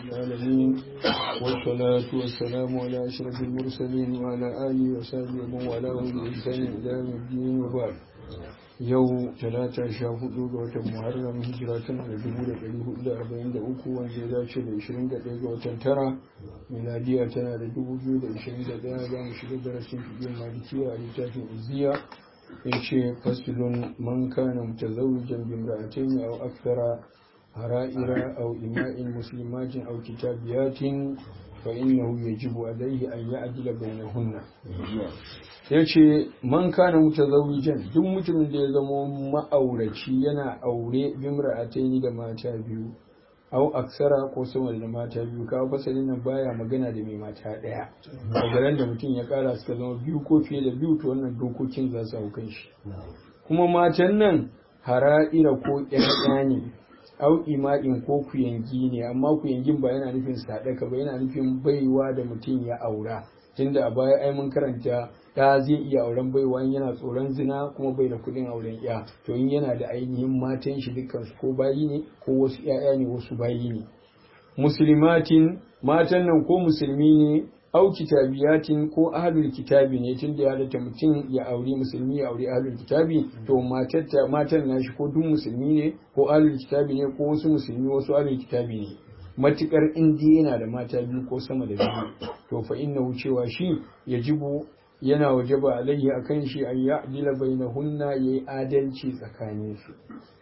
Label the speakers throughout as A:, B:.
A: العالمين والصلاة والسلام على أشرف المرسلين وعلى آله وصحبه ومن والاه بإحسان إلى يوم الدين وبعد yau talata sha hudu ga watan muharram hijira tana da dubu da ɗari hudu da arba'in da uku wanda ya dace da ishirin da ɗaya ga watan tara miladiya tana da dubu biyu da ishirin da ɗaya za mu shiga darasin fiye malikiya a littafin iziya ya ce fasilun man kana mutazawwijan bimra'atayn aw akthara hara'ira aw ima'in muslimatin aw kitabiyatin fa innahu yajibu alayhi an ya'dila bainahunna yace man kana mutazawwijan duk mutumin da ya zama ma'auraci yana aure bimra'atayn da mata biyu aw aksara ko sama da mata biyu kawo fasalin nan baya magana da mai mata daya daga da mutum ya kara suka zama biyu ko fiye da biyu to wannan dokokin za su hau kan shi kuma matan nan hara'ira ko ƴaƴa ne au ima'in ko kuyangi ne amma kuyangin ba yana nufin sadaka ba yana nufin baiwa da mutum ya aura tunda a baya ai mun karanta da zai iya auren baiwa yana tsoron zina kuma bai da kuɗin auren ya to in yana da ainihin matan shi dukkan su ko bayi ne ko wasu ƴaƴa ne wasu bayi ne muslimatin matan nan ko musulmi ne au kitabiyatin ko ahlul kitabi ne tunda ya halatta mutum ya auri musulmi ya auri ahlul kitabi to matar matan nashi ko duk musulmi ne ko ahlul kitabi ne ko wasu musulmi wasu ahlul kitabi ne matukar indi yana da mata biyu ko sama da biyu to fa innahu cewa shi yajibu yana wajaba alayhi akan shi an ya'dila bainahunna yayi adalci tsakanin su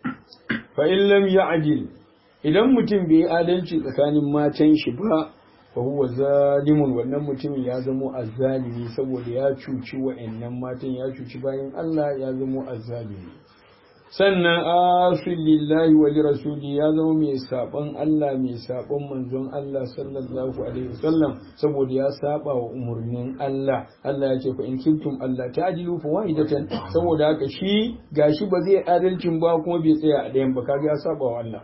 A: fa in lam ya'dil idan mutum bai yi adalci tsakanin matan shi ba fa huwa zalimun wannan mutumin ya zamo azzalimi saboda ya cuci wa'annan matan ya cuci bayan Allah ya zamo azzalimi sannan asil lillahi wa li rasuli ya zama mai sabon Allah mai sabon manzon Allah sallallahu alaihi wasallam saboda ya saba wa umurnin Allah Allah ya ce fa in kuntum Allah ta'dilu fa wahidatan saboda haka shi gashi ba zai adalcin ba kuma bai tsaya a ɗayan ba kaga ya saba wa Allah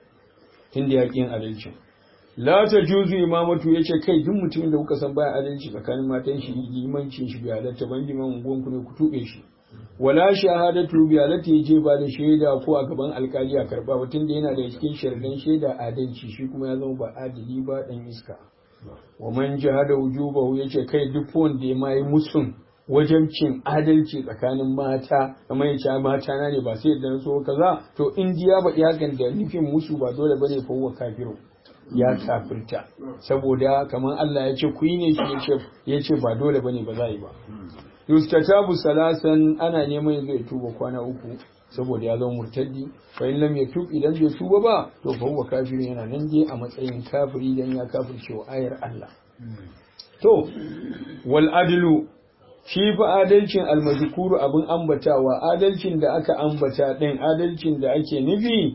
A: tunda ya kin adalcin la ta juzu imamatu ya ce kai duk mutumin da kuka san baya adalci tsakanin matan shi limancin shi bai halatta ban liman unguwan ku ne ku tuɓe shi wala shahadatu bi halatta ya je ba da shaida ko a gaban alkali a karba ba tunda yana da cikin shardan shaida adalci shi kuma ya zama ba adali ba dan iska wa man jahada wujubahu yace kai duk wanda ya mai musun wajen cin adalci tsakanin mata kamar ya ce mata na ne ba sai da so kaza to in ya ba hakan da nufin musu ba dole bane fa huwa kafiru ya kafirta saboda kamar Allah ya ce ku yi ne shi ya ce ba dole bane ba za yi ba yustatabu salasan ana neman zai tuba kwana uku saboda ya zama murtaddi fa in lam yatub idan bai tuba ba to fa huwa kafirin yana nan dai a matsayin kafiri dan ya kafirce wa ayar Allah to wal adlu shi fa adalcin almazkuru abin ambatawa adalcin da aka ambata din adalcin da ake nufi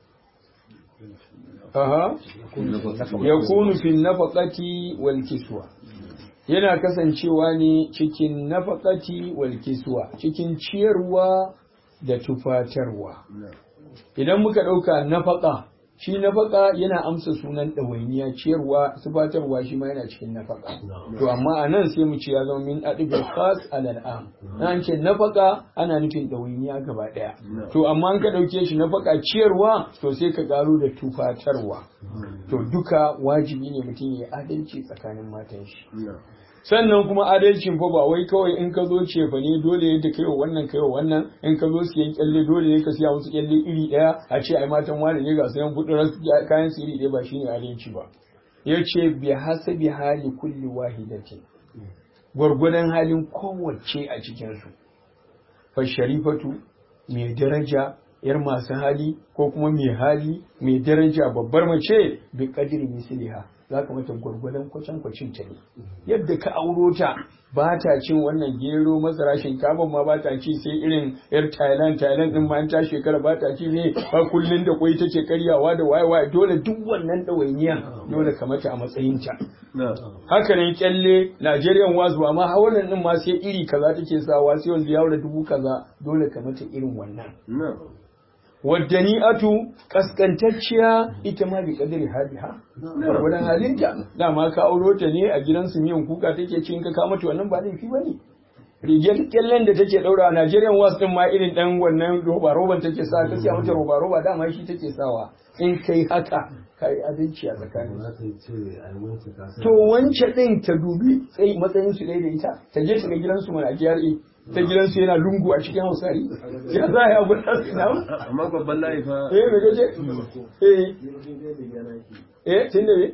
A: aha yakunu fi nafaqati wal kiswa yana kasancewa ne cikin nafaqati wal kiswa cikin ciyarwa da tufatarwa idan muka dauka nafaqa shi nafaka yana amsa sunan ɗawainiya ciyarwa tufatarwa shi ma yana cikin nafaka to amma a nan sai mu ce ya zama min adibil khas alal am an ce nafaka ana nufin ɗawainiya gaba ɗaya to amma an ka ɗauke shi nafaka ciyarwa to sai ka ƙaro da tufatarwa to duka wajibi ne mutum ya adalci tsakanin matan shi sannan kuma adalcin fa ba wai kawai in ka zo ce fa ne dole yadda kai wa wannan kai wa wannan in ka zo siyan kyalle dole ne ka siya musu kyalle iri daya a ce ai matan wani ne ga sayan kudin kayan su iri daya ba shine adalci ba yace bi hasabi hali kulli wahidatin gwargwadon halin kowace a cikin su fa sharifatu mai daraja yar masu hali ko kuma mai hali mai daraja babbar mace bi kadiri misliha za ka mata gwargwadon kwacen kwacin ta ne yadda ka auro ta ba ta cin wannan gero masara shinkafa ma ba ta ci sai irin yar thailand thailand din ma ta shekara ba ta ci ne ba kullun da kwai take karyawa da waye waye dole duk wannan ɗawainiya dole ka mata a matsayin ta haka ne kyalle Nigerian wasu ba ma hawalan din ma sai iri kaza take sawa sai wanda ya dubu kaza dole ka mata irin wannan waddani'atu kaskantacciya ita ma bi kadari hadiha gwargwadon halinta dama ka auro ta ne a gidansu miyan kuka take cin ka ka mata wannan ba laifi bane rigar kyallen da take daura a Nigerian was din ma irin dan wannan roba roban take sa ka siya mata roba roba dama shi take sawa in kai haka kai adalci a tsakanin to wance din ta dubi sai matsayin su da ita ta je ta ga gidansu mana a GRA ta gidansu yana lungu a cikin hausari ya za a yi abu da su na
B: amma babban layi fa
A: eh me gaje eh eh tun da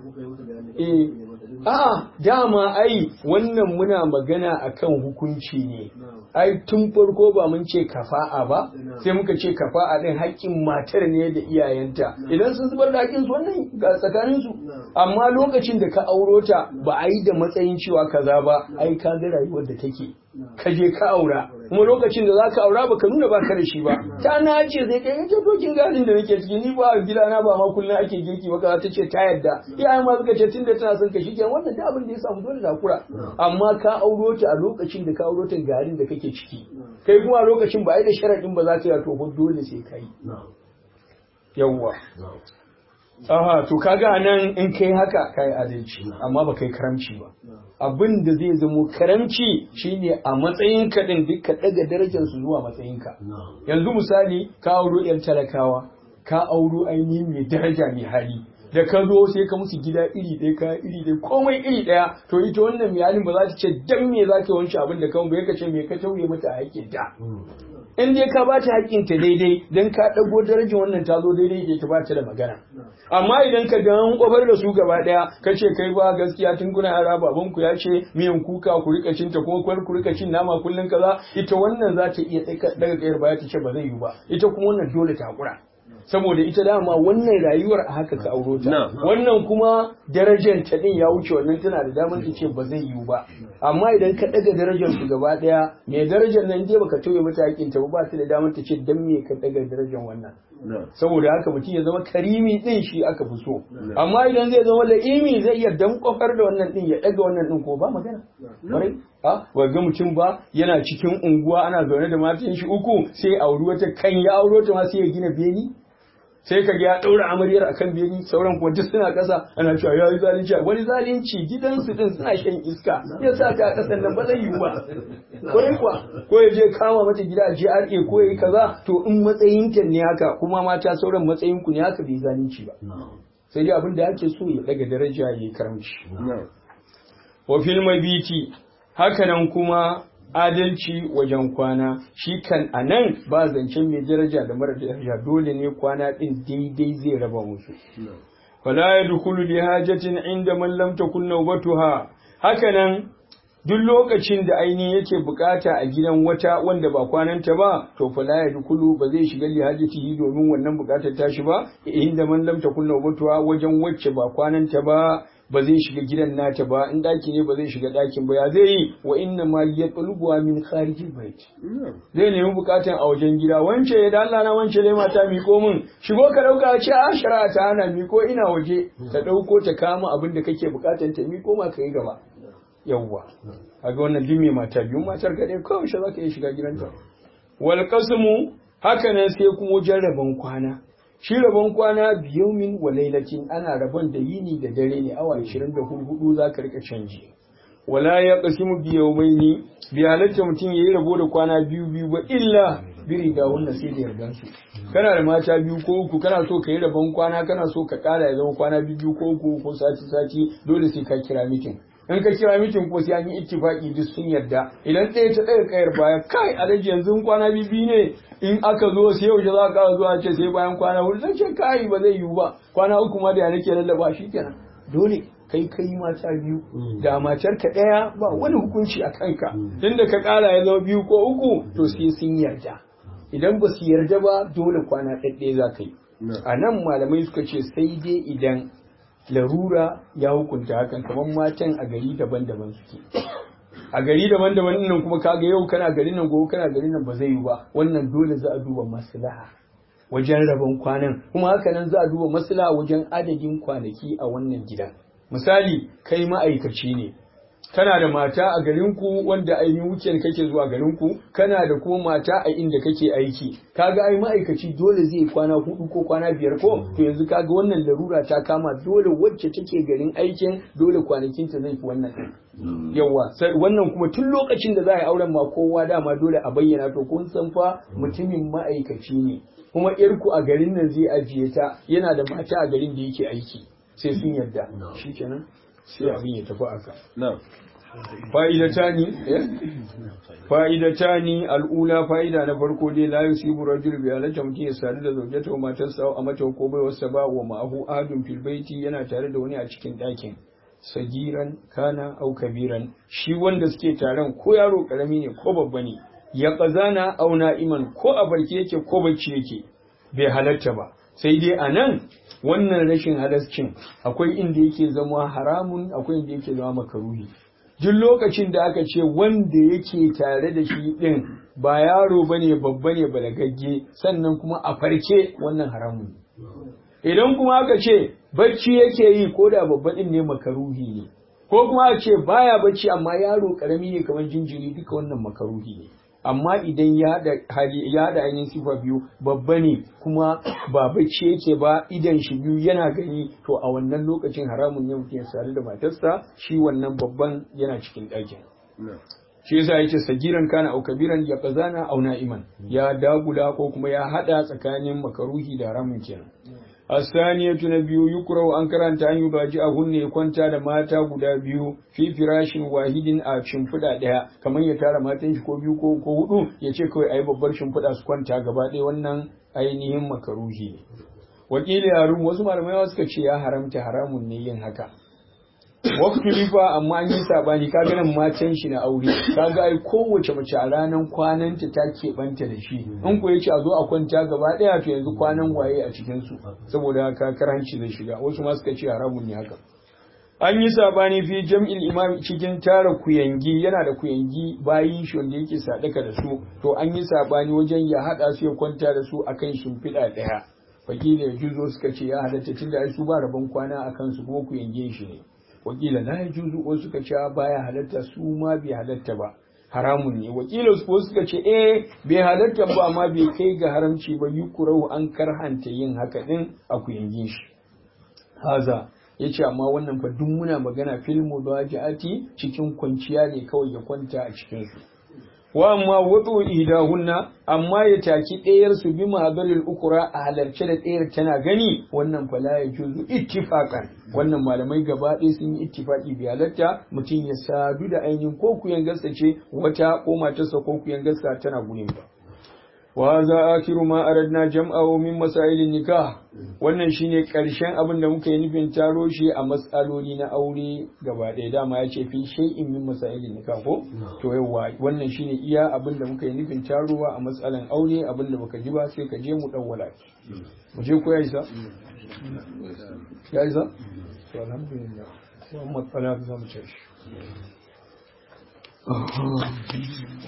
A: eh a'a dama ai wannan muna magana akan hukunci ne ai tun farko ba mun ce kafa'a ba sai muka ce kafa'a din haƙƙin matar ne da iyayenta idan sun zubar da haƙƙin su wannan ga tsakanin su amma lokacin da ka auro ta ba a yi da matsayin cewa kaza ba ai ka ga rayuwar da take ka je ka aura kuma lokacin da zaka aura baka nuna ba ka da shi ba ta nace sai kai yake dokin gadin da nake ciki ni ba gidana ba ma kullun ake girki ba ta ce ta yadda iyayen ma suka ce tunda tana son ka shikenan wannan da abin da ya samu dole zakura amma ka auro ta a lokacin da ka auro ta garin da kake ciki kai kuma a lokacin ba ai da sharadin ba za ka yi to ba dole sai kai yawwa aha to kaga nan in kai haka kai adalci amma ba kai karamci ba abin da zai zamo karamci shine a matsayin ka din duk ka daga darajar su zuwa matsayin ka yanzu misali ka auro yan talakawa ka auro ainihin mai daraja mai hali da ka zo sai ka musu gida iri ɗaya ka iri ɗaya komai iri ɗaya to ita wannan mai halin ba za ta ce dan me za ka wanke abin da kan bai ka ce me ka tauye mata haƙƙin ta in dai ka bata haƙƙin ta daidai dan ka ɗago darajar wannan ta zo daidai da ita ba ta da magana amma idan ka ga an kofar da su gaba ɗaya ka ce kai ba gaskiya tun kuna yara baban ku ya ce miyan kuka ku rika cin ta kuma kwar ku rika cin nama kullun kaza ita wannan za ta iya daga kayar baya ta ce ba zai yi ba ita kuma wannan dole ta hakura saboda ita dama wannan rayuwar a haka ka auro ta wannan kuma darajar ta din ya wuce wannan tana da damar ta ce ba zai yiwu ba amma idan ka daga darajar su gaba daya mai darajar nan dai baka tauye mata hakin ta ba ta da damar ta ce dan me ka daga darajar wannan saboda haka mutum ya zama karimi din shi aka fi so amma idan zai zama la'imi zai iya dan kofar da wannan din ya daga wannan din ko ba magana kwarai a ga mutum ba yana cikin unguwa ana zaune da matan shi uku sai auri wata kan ya auro ta ma sai ya gina beni sai ka ya ɗaura amaryar a kan beni sauran kuma duk suna ƙasa ana cewa ya yi zalunci wani zalunci gidansu din suna shan iska ya sa ta ƙasan nan ba zai yiwu ba kwarai kuwa ko ya je kama mata gida a GRA ko ya yi kaza to in matsayin ta ne haka kuma mata sauran matsayin ku ne haka bai zalunci ba sai dai abin da ake so ya daga daraja ya yi karamci wa fil mabiti haka nan kuma adalci wajen kwana shi kan a nan ba zancen mai daraja da mara daraja dole ne kwana ɗin daidai zai raba musu fala ya dukulu li hajatin inda man lam takun nawbatuha haka nan duk lokacin da ainihin yake bukata a gidan wata wanda ba kwananta ba to fala ya dukulu ba zai shiga li hajatihi domin wannan bukatar tashi ba inda man lam takun nawbatuha wajen wacce ba kwananta ba ba zai shiga gidan nata ba in daki ne ba zai shiga dakin ba ya zai yi wa inna ma ya tsalubuwa min khariji bait zai nemi bukatan a wajen gida wance da Allah na wance dai mata miko min shigo ka dauka ce a shari'a ta hana miko ina waje ta dauko ta kama abin da kake bukatan ta miko ma kai gaba yawwa kaga wannan dimi mata biyu matar ka dai kawai shi zaka iya shiga gidanta wal qasmu haka nan sai kuma jarraban kwana shi rabon kwana biyaumin wa lailatin ana rabon da yini da dare ne awa 24 za ka rika canji wala ya qasimu biyaumaini bi halatta mutum yayi rabo da kwana biyu biyu ba illa biri da wannan sai da yardan su kana da mata biyu ko uku kana so ka yi rabon kwana kana so ka kara ya zama kwana biyu ko uku ko sati sati dole sai ka kira mitin in ka kira mitin ko sai an yi ittifaki duk sun yarda idan ɗaya ta ɗaga kayar baya kai alaji yanzu kwana biyu ne in aka zo sai yau za ka zuwa ce sai bayan kwana hudu zan ce kai ba zai yiwu ba kwana uku ma da ya nake lallaba shi kenan dole kai kai mata biyu da matar ka ɗaya ba wani hukunci a kanka tunda ka ƙara ya zama biyu ko uku to sai sun yarda idan ba su yarda ba dole kwana ɗaɗɗaya za ka yi a nan malamai suka ce sai dai idan larura ya hukunta hakan kamar matan a gari daban-daban suke a gari daban-daban nan kuma kaga yau kana gari nan gobe kana gari nan ba zai yi ba wannan dole za a duba maslaha wajen rabon kwanan kuma haka nan za a duba maslaha wajen adadin kwanaki a wannan gidan misali kai ma'aikaci ne kana da mata a garinku wanda ainihin weekend kake zuwa garinku kana da kuma mata a inda kake aiki kaga ai ma'aikaci dole zai kwana hudu ko kwana biyar ko to yanzu kaga wannan larura ta kama dole wacce take garin aikin dole kwanakin ta zai fi wannan din yawa wannan kuma tun lokacin da za a yi auren ma kowa dama dole a bayyana to kun san fa mutumin ma'aikaci ne kuma yarku a garin nan zai ajiye ta yana da mata a garin da yake aiki sai sun yarda shikenan sai abin ya tafi aka fa'idatani fa'idatani al'ula fa'ida na farko dai la yusibu rajul bi alata mutum ya sadu da zaujata wa matarsa a mata ko bai wasa ba wa ma'ahu ahadun fil baiti yana tare da wani a cikin ɗakin sagiran kana au kabiran shi wanda suke taron ko yaro karami ne ko babba ne ya kazana au na'iman ko a barke yake ko bacci yake bai halatta ba sai dai a nan wannan rashin halascin akwai inda yake zama haramun akwai inda yake zama makaruhi duk lokacin da aka ce wanda yake tare da shi din ba yaro bane babba ne balagagge sannan kuma a farke wannan haramun idan kuma aka ce bacci yake yi ko da babba din ne makaruhi ne ko kuma a ce baya bacci amma yaro karami ne kamar jinjiri duka wannan makaruhi ne amma idan ya da hali ya da ainihin sifa biyu babba ne kuma ba bacci yake ba idan shi biyu yana gani to a wannan lokacin haramun ne mutum ya sadu da matarsa shi wannan babban yana cikin ɗakin shi yasa yace sagiran kana au kabiran ya kazana au na'iman ya dagula ko kuma ya hada tsakanin makaruhi da haramun kenan asaniyatu na biyu yukrau an karanta an yubaji a hunne ya kwanta da mata guda biyu fi firashin wahidin a shimfiɗa ɗaya kamar ya tara matan shi ko biyu ko ko hudu ya ce kawai ayi babbar shimfiɗa su kwanta gaba ɗaya wannan ainihin makaruhi ne wakili yarum wasu malamai suka ce ya haramta haramun ne yin haka waktu rifa amma an yi sabani kaga nan matan shi na aure kaga ai kowace mace a ranar kwananta ta keɓanta da shi in ko yace a zo a kwanta gaba ɗaya to yanzu kwanan waye a cikin su saboda haka karanci zai shiga wasu ma suka ce haramun ne haka an yi sabani fi jam'il imam cikin tara kuyangi yana da kuyangi bayin shi wanda yake sadaka da su to an yi sabani wajen ya hada su ya kwanta da su akan shimfiɗa ɗaya wakila ya juzo suka ce ya halatta tunda ai su ba rabon kwana akan su kuma kuyangin shi ne wakila la yajuzu ko suka ce baya halatta su ma bai halatta ba haramun ne wakila su suka ce eh bai halatta ba amma bai kai ga haramci ba yukurau an karhanta yin haka din a kuyangin shi haza yace amma wannan fa duk muna magana fil mudajiati cikin kwanciya ne kawai ya kwanta a cikin su wa amma wudu idahunna amma ya taki ɗayar su bi mahadaril ukura a halarce da ɗayar tana gani wannan fala ya juzu ittifaqan wannan malamai gaba ɗaya sun yi ittifaqi bi halatta mutum ya sadu da ainihin ko kuyan gasa ce wata ko matarsa ko kuyan gasa tana gurin ba wa za akiru ma aradna jam'ahu min masailin nikah wannan shine karshen abin da muka yi nufin taro shi a matsaloli na aure gaba ɗaya dama ya ce fi shay'in min masailin nikah ko to yawa wannan shine iya abin da muka yi nufin tarowa a matsalan aure abin da baka ji ba sai ka je mu dawwala mu je ko ya isa ya isa to alhamdulillah Muhammad Fala za mu ce shi